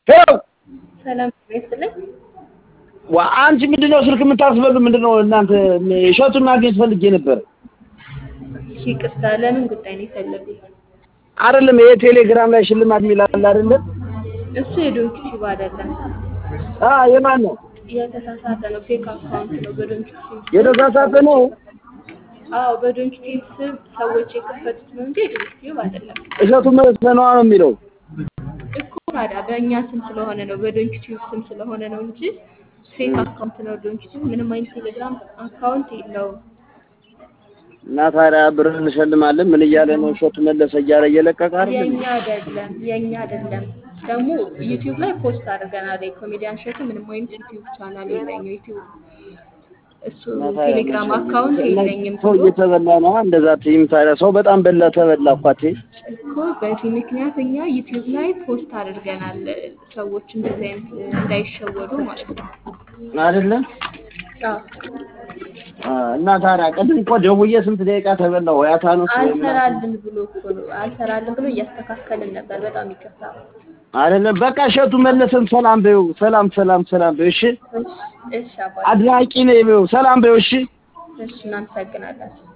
ሄሎ ሰላም ይስጥልኝ። ዋ አንቺ ምንድነው ስልክ የምታስበሉ? ምንድነው እናንተ? እሸቱን ማግኘት ፈልጌ ነበር። እሺ ይቅርታ፣ ለምን ጉዳይ ነው የፈለጉት? አይደለም ይሄ ቴሌግራም ላይ ሽልማት የሚላል አይደለም? እሱ የዶንኪ ቲዩብ አይደለም፣ አ የማን ነው? የተሳሳተ ነው። ፌክ አካውንት ነው። በዶንኪ ቲዩብ የተሳሳተ ነው። አዎ፣ በዶንኪ ቲዩብ ስም ሰዎች የከፈቱት ነው እንጂ የዶንኪ ቲዩብ አይደለም እሸቱ መስለነዋ ነው የሚለው። እኮ። ታዲያ በእኛ ስም ስለሆነ ነው፣ በዶንኪ ቲዩብ ስም ስለሆነ ነው እንጂ ፌክ አካውንት ነው። ዶንኪ ቲዩብ ምንም አይነት ቴሌግራም አካውንት የለውም። እና ታዲያ ብር እንሸልማለን ምን እያለ ነው እሸቱ መለሰ እያለ እየለቀቀ አይደል? የኛ አይደለም፣ የኛ አይደለም። ደግሞ ዩቲዩብ ላይ ፖስት አድርገናል። የኮሜዲያን እሸቱ ምንም አይነት ዩቲዩብ ቻናል የለኝም። ዩቲዩብ እሱ ቴሌግራም አካውንት የለኝም ሰው ብሎ እየተበላ ነው እንደዛ ትይም። ታዲያ ሰው በጣም በላ ተበላ እኮ አቴ እኮ በዚህ ምክንያት እኛ ዩቲዩብ ላይ ፖስት አድርገናል። ሰዎች እንደዚህ አይነት እንዳይሸወዱ ማለት ነው። አይደለም አዎ። አ፣ እና ታዲያ ቅድም እኮ ደውዬ ስንት ደቂቃ ተበላው ያታኑስ አልሰራልን ብሎ እኮ ነው አልሰራልን ብሎ እያስተካከልን ነበር። በጣም ይቅርታ። አይደለም በቃ እሸቱ መለሰን ሰላም በይው። ሰላም ሰላም ሰላም በይው። እሺ እሺ፣ እሺ አባቴ፣ አድናቂ ነኝ በይው። ሰላም በይው። እሺ እሺ እናመሰግናለን።